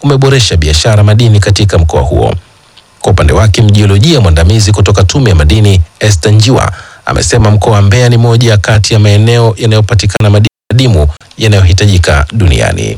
umeboresha biashara madini katika mkoa huo. Kwa upande wake, mjiolojia mwandamizi kutoka Tume ya Madini Esther Njiwa amesema mkoa wa Mbeya ni moja kati ya maeneo yanayopatikana madini adimu yanayohitajika duniani.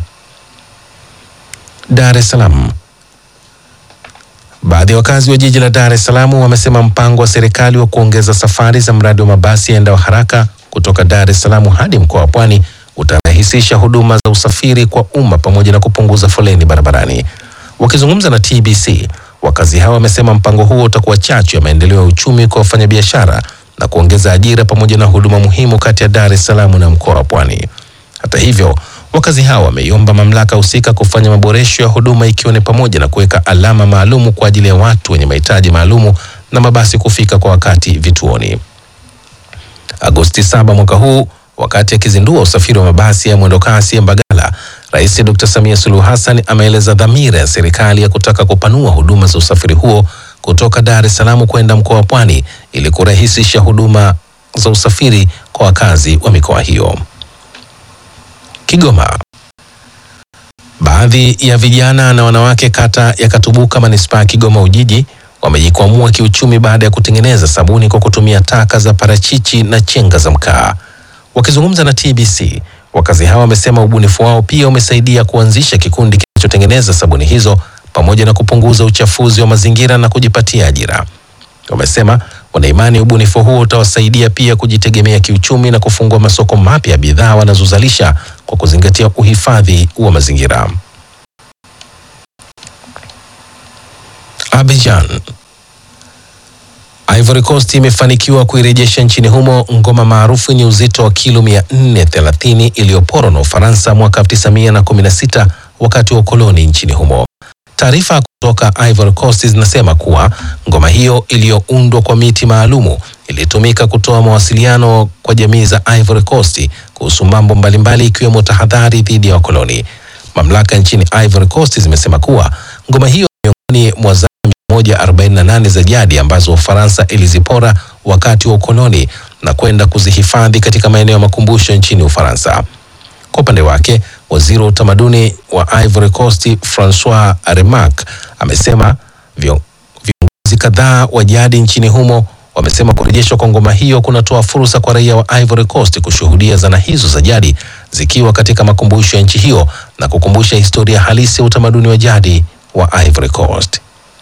Dar es Salaam. Baadhi ya wakazi wa jiji la Dar es Salaam wamesema mpango wa serikali wa kuongeza safari za mradi wa mabasi yaendao haraka kutoka Dar es Salaam hadi mkoa wa Pwani utarahisisha huduma za usafiri kwa umma pamoja na kupunguza foleni barabarani. Wakizungumza na TBC, wakazi hao wamesema mpango huo utakuwa chachu ya maendeleo ya uchumi kwa wafanyabiashara na kuongeza ajira pamoja na huduma muhimu kati ya Dar es Salaam na mkoa wa Pwani. Hata hivyo, wakazi hao wameiomba mamlaka husika kufanya maboresho ya huduma ikiwa ni pamoja na kuweka alama maalumu kwa ajili ya watu wenye mahitaji maalumu na mabasi kufika kwa wakati vituoni. Agosti 7 mwaka huu, wakati akizindua usafiri wa mabasi ya mwendokasi ya Mbagala, Rais Dr. Samia Suluhu Hassan ameeleza dhamira ya serikali ya kutaka kupanua huduma za usafiri huo kutoka Dar es Salaam kwenda mkoa wa Pwani ili kurahisisha huduma za usafiri kwa wakazi wa mikoa hiyo. Kigoma. Baadhi ya vijana na wanawake kata ya Katubuka manispaa ya Kigoma Ujiji wamejikwamua kiuchumi baada ya kutengeneza sabuni kwa kutumia taka za parachichi na chenga za mkaa. Wakizungumza na TBC, wakazi hawa wamesema ubunifu wao pia umesaidia kuanzisha kikundi kinachotengeneza sabuni hizo pamoja na kupunguza uchafuzi wa mazingira na kujipatia ajira. Wamesema wanaimani ubunifu huo utawasaidia pia kujitegemea kiuchumi na kufungua masoko mapya ya bidhaa wanazozalisha kwa kuzingatia uhifadhi wa mazingira. Abidjan. Ivory Coast imefanikiwa kuirejesha nchini humo ngoma maarufu yenye uzito wa kilo 430 iliyoporwa na Ufaransa mwaka 1916 wakati wa ukoloni nchini humo. Taarifa kutoka Ivory Coast zinasema kuwa ngoma hiyo iliyoundwa kwa miti maalumu ilitumika kutoa mawasiliano kwa jamii za Ivory Coast kuhusu mambo mbalimbali ikiwemo tahadhari dhidi ya wakoloni. Mamlaka nchini Ivory Coast zimesema kuwa ngoma hiyo miongoni mwa zana 148 za jadi ambazo Ufaransa ilizipora wakati wa ukoloni na kwenda kuzihifadhi katika maeneo ya makumbusho nchini Ufaransa. Kwa upande wake, waziri wa utamaduni wa Ivory Coast Francois Remarque amesema vio- viongozi kadhaa wa jadi nchini humo wamesema kurejeshwa kwa ngoma hiyo kunatoa fursa kwa raia wa Ivory Coast kushuhudia zana hizo za jadi zikiwa katika makumbusho ya nchi hiyo na kukumbusha historia halisi ya utamaduni wa jadi wa Ivory Coast.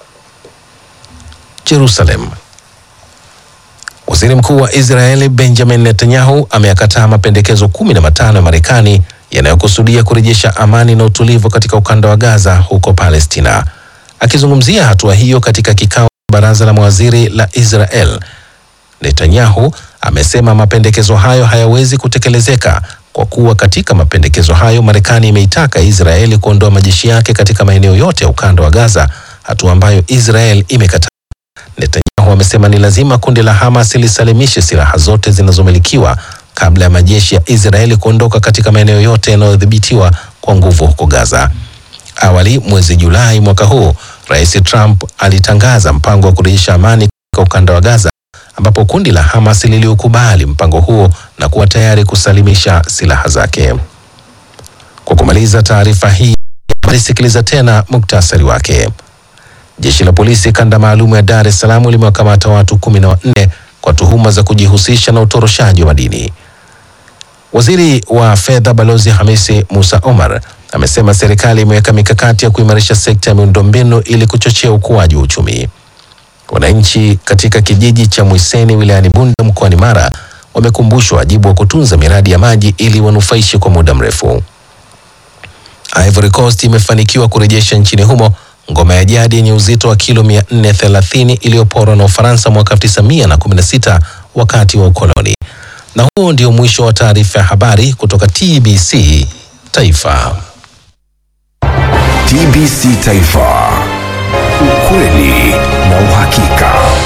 Jerusalem. Waziri Mkuu wa Israeli Benjamin Netanyahu ameyakataa mapendekezo kumi na matano ya Marekani yanayokusudia kurejesha amani na utulivu katika ukanda wa Gaza huko Palestina. Akizungumzia hatua hiyo katika kikao cha baraza la mawaziri la Israel, Netanyahu amesema mapendekezo hayo hayawezi kutekelezeka kwa kuwa katika mapendekezo hayo Marekani imeitaka Israeli kuondoa majeshi yake katika maeneo yote ya ukanda wa Gaza, hatua ambayo Israel imekataa. Netanyahu amesema ni lazima kundi la Hamas lisalimishe silaha zote zinazomilikiwa kabla ya majeshi ya Israeli kuondoka katika maeneo yote yanayodhibitiwa kwa nguvu huko Gaza. Awali mwezi Julai mwaka huu, Rais Trump alitangaza mpango wa kurejesha amani katika ukanda wa Gaza ambapo kundi la Hamas liliukubali mpango huo na kuwa tayari kusalimisha silaha zake. Kwa kumaliza taarifa hii, sikiliza tena muktasari wake. Jeshi la polisi kanda maalum ya Dar es Salaam limewakamata watu kumi na wanne kwa tuhuma za kujihusisha na utoroshaji wa madini. Waziri wa fedha Balozi Hamisi Musa Omar amesema serikali imeweka mikakati ya kuimarisha sekta ya miundombinu ili kuchochea ukuaji wa uchumi. Wananchi katika kijiji cha Mwiseni wilayani Bunda mkoani Mara wamekumbushwa wajibu wa kutunza miradi ya maji ili wanufaishe kwa muda mrefu. Ivory Coast imefanikiwa kurejesha nchini humo ngoma ya jadi yenye uzito wa kilo 430 iliyoporwa na Ufaransa mwaka 1916 wakati wa ukoloni. Na huo ndio mwisho wa taarifa ya habari kutoka TBC Taifa. TBC Taifa, ukweli na uhakika.